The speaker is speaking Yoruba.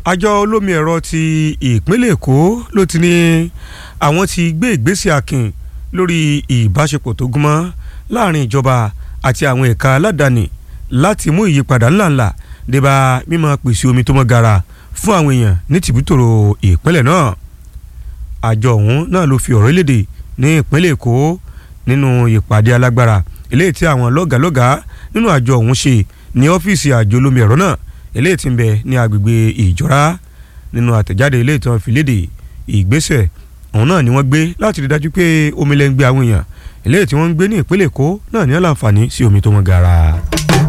àjọ olómi ẹ̀rọ ti ìpínlẹ̀ èkó ló ti ní àwọn ti gbé ìgbésẹ̀ akin lórí ìbáṣepọ̀ tó gúnmọ́ láàrin ìjọba àti àwọn ẹ̀ka aládàáni láti mú ìyípadà ńláńlá débà mímọ pèsè omi tó mọ́ gara fún àwọn èèyàn ní tìbútòrò ìpínlẹ̀ náà àjọ ọ̀hún náà ló fi ọ̀rọ̀ léde ní ìpínlẹ̀ èkó nínú ìpàdé alágbára eléyìí tí àwọn lọ́gàlọ́gà nínú àjọ ọ̀hún ṣe ní ọ́fíìsì àjọ olómi ẹ̀rọ náà eléyìí tí ń bẹ ní agbègbè ìjọra nínú àtẹ̀jáde eléyìí tí wọ́n fi léde ìgbésẹ̀ ọ̀hún náà ni wọ́n gbé láti rí dájú pé omi lẹ́ ń gbé àwọn èèyàn eléyìí tí wọ́n ń gbé ní ìpínlẹ̀ èkó náà ní àlàǹfààní sí omi tó mọ́ gara.